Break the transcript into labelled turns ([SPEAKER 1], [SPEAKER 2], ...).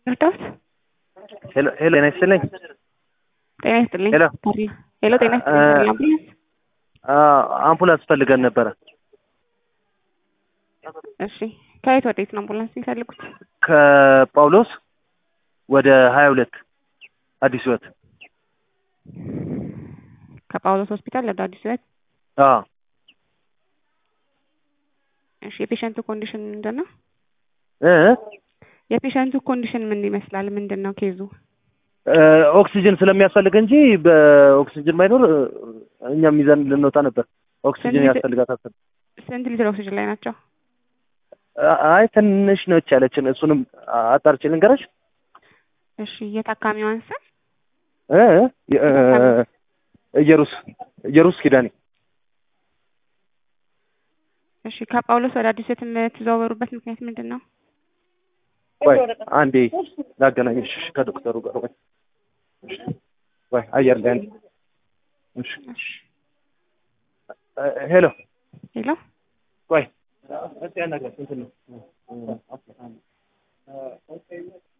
[SPEAKER 1] እርዳት
[SPEAKER 2] ሄሎ ሄሎ ጤና ይስጥልኝ።
[SPEAKER 1] ጤና ይስጥልኝ።
[SPEAKER 2] ሄሎ
[SPEAKER 1] ሄሎ ጤና ይስጥልኝ። አምቡላንስ
[SPEAKER 2] አምቡላንስ ፈልገን ነበረ።
[SPEAKER 1] እሺ ከየት ወዴት ነው አምቡላንስ የሚፈልጉት?
[SPEAKER 2] ከጳውሎስ ወደ ሀያ ሁለት አዲስ ህይወት።
[SPEAKER 1] ከጳውሎስ ሆስፒታል ወደ አዲስ ህይወት።
[SPEAKER 2] አዎ
[SPEAKER 1] እሺ የፔሸንቱ ኮንዲሽን ምንድን ነው?
[SPEAKER 2] እ
[SPEAKER 1] የፔሸንቱ ኮንዲሽን ምን ይመስላል? ምንድን ነው ኬዙ?
[SPEAKER 2] እ ኦክሲጅን ስለሚያስፈልግ እንጂ በኦክሲጅን ባይኖር እ እኛም ይዘን ልንወጣ ነበር። ኦክሲጅን
[SPEAKER 1] ስንት-
[SPEAKER 2] ያስፈልጋታል።
[SPEAKER 1] ስንት ሊትር ኦክሲጅን ላይ ናቸው?
[SPEAKER 2] አይ ትንሽ ነች ያለችን። እሱንም አጣርቼ ልንገረሽ።
[SPEAKER 1] እሺ የታካሚዋን ስም
[SPEAKER 2] እ እ ኢየሩስ ኢየሩስ ኪዳኔ
[SPEAKER 1] እሺ ከጳውሎስ ወደ አዲስ ህይወት የምትዘዋወሩበት ምክንያት ምንድን ነው?
[SPEAKER 2] ቆይ አንዴ ላገናኝሽ ከዶክተሩ ጋር ወይ ወይ አየር ላይ አንዴ እሺ
[SPEAKER 1] እሺ
[SPEAKER 2] እ ሄሎ
[SPEAKER 1] ሄሎ
[SPEAKER 2] ቆይ እስቲ ያናግራት እንትን ነው